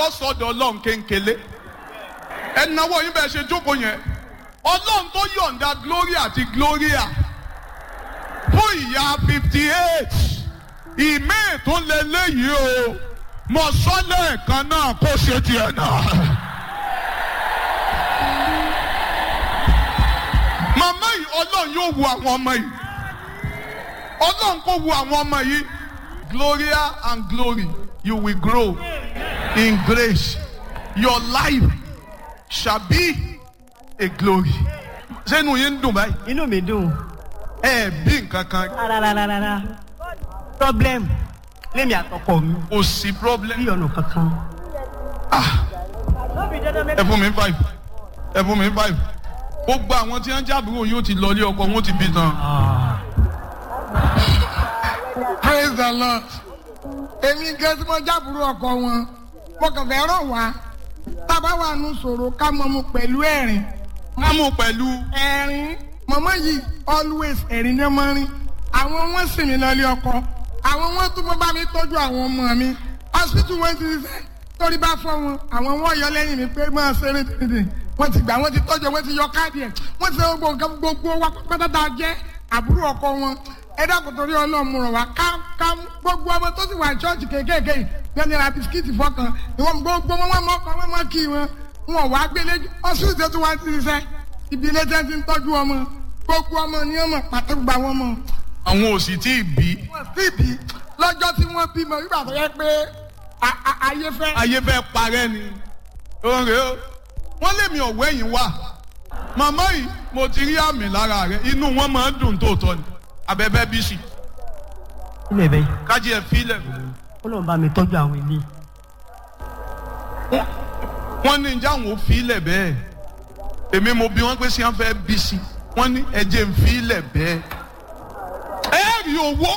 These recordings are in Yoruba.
yóò sọ̀dọ̀ ọlọ́run kéńkélé ẹnáwó yín bẹ́ẹ̀ ṣe jókòó yẹn ọlọ́run tó yọ̀ǹda gloria àti gloria fún ìyá fifty eight ìmíì tó lé léyìí o mọ sọ́lẹ̀ kan náà kó ṣe tiẹ̀ náà. màmá yìí ọlọ́run yóò wu àwọn ọmọ yìí ọlọ́run kò wu àwọn ọmọ yìí gloria and glory you will grow in grace your life shall be a glory. sẹ́nu yín ń dùn báyìí inú mi dùn ẹ bí nǹkan kan rárárárá problem lémi àtọkọ mi kò sí problem. bí ọ̀nà kankan. ẹ fún mi five ẹ fún mi five gbogbo àwọn tí wọn jábúrò yóò ti lọlé ọkọ wọn ti bí tán. praise the lord èmi gan tí mo jábùrú ọkọ wọn mo kàn fẹ́ rọ̀ wá tábà wà nù sọ̀rọ̀ ká mọ̀ mu pẹ̀lú ẹ̀rín wọn mú pẹ̀lú ẹ̀rín mọ̀mọ́ yìí always ẹ̀rín ní ọmọ rin àwọn wọn sì mí lọ́lé ọkọ àwọn wọn tún mọ́ bá mi tọ́jú àwọn ọmọ mi hospital wọn ti ṣiṣẹ́ torí bá fọ́ wọn àwọn wọn yọ lẹ́yìn mi pé máa ṣeré tètè wọ́n ti gbà wọ́n ti tọ́jú wọ́n ti yọ káàdì ẹ̀ wọ́n ti ṣe gbogbo nǹkan gbogbo wa pátápátá jẹ́ àbúrò ọkọ wọn ẹ dákun torí ọlọ́run rọ̀ wá ká ká gbogbo ọmọ tó sì wà ní ṣọ́ọ̀ṣì kéékèèké yìí bí wọ́n ní ra bisikíìtì fọkàn ìwọ̀n gbogbo wọn wọn mọ́kàn wọn mọ́ kí wọn wọn wá gbélé ọsùn tó tún wá ti ṣiṣẹ́ ibi ilé tẹ́ ti ń tọ́jú ọmọ gbogbo ọmọ ní ọmọ pàtó gba wọn mọ. àwọn òsì tí ì bí wọ́n sì bí lọ́jọ́ tí wọ́n bímọ nígbà tó yẹ pé a- a- ayé fẹ́. ayé fẹ́ parẹ́ ni oore o wọ́n lé mi ọ̀wẹ́ yìí wá màmá yìí mo ti rí àmì lára rẹ inú wọn máa ń dùn tóòtọ́ ni abẹ́bẹ́ bí sì ilé bẹ́ẹ̀ kájí ẹ̀ fílẹ̀ ó lóun bá mi tọ́jú àwọn ilé wọ́n ní ìjà àwọn ò fílẹ̀ bẹ́ẹ̀ èmi mo bí wọ́n pé sí wọn fẹ́ bí sí wọ́n ní ẹ̀jẹ̀ ń fílẹ̀ bẹ́ẹ̀ ẹ rí owó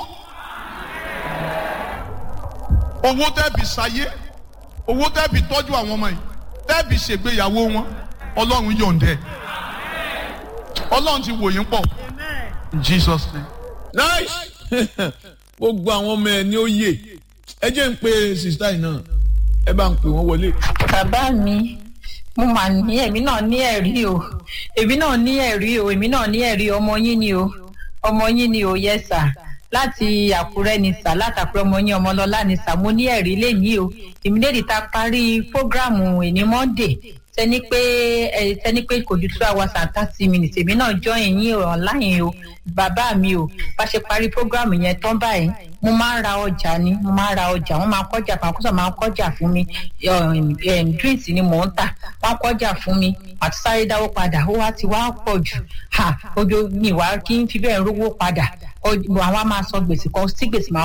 owó tẹ́bi sáyé owó tẹ́bi tọ́jú àwọn ọmọ yìí tẹ́bi ṣègbéyàwó wọn ọlọ́run yọ̀ǹdẹ̀ ọlọ́run ti wò yín pọ̀ in Jesus name. nice gbogbo àwọn ọmọ ẹ ní ó yè ẹ jẹ́ ń pe sista yìí náà ẹ bá ń pè wọ́n wọlé. bàbá mi mo mà ní èmi náà ní ẹ̀rí o èmi náà ní ẹ̀rí o èmi náà ní ẹ̀rí ọmọ yín ni o ọmọ yín ni o yẹ sà láti àkúrẹ́ ni sà látàkúrẹ́ ọmọ yín ọmọlọ́lá ni sà mo ní ẹ̀rí lẹ́yìn o èmi lè ta parí fógráàmù ìní monday sẹni pé ẹ sẹni pé kò ju two hours and thirty minutes èmi náà join yín online o bàbá mi o bá ṣe parí fógráàmù yẹn tán báyìí mo máa ń ra ọjà ni mo máa ń ra ọjà wọn máa ń kọjà fún akọsọ máa ń kọjà fún mi um, um, drinks ni mò ń tà wọn kọjà fún mi àti sáré dáwó padà ó wá ti wá pọ̀ jù ha ojú mi wá kí n fi bẹ́ẹ̀ rówó padà Ó- àwọn á máa sọ gbèsè kan sí gbèsè máa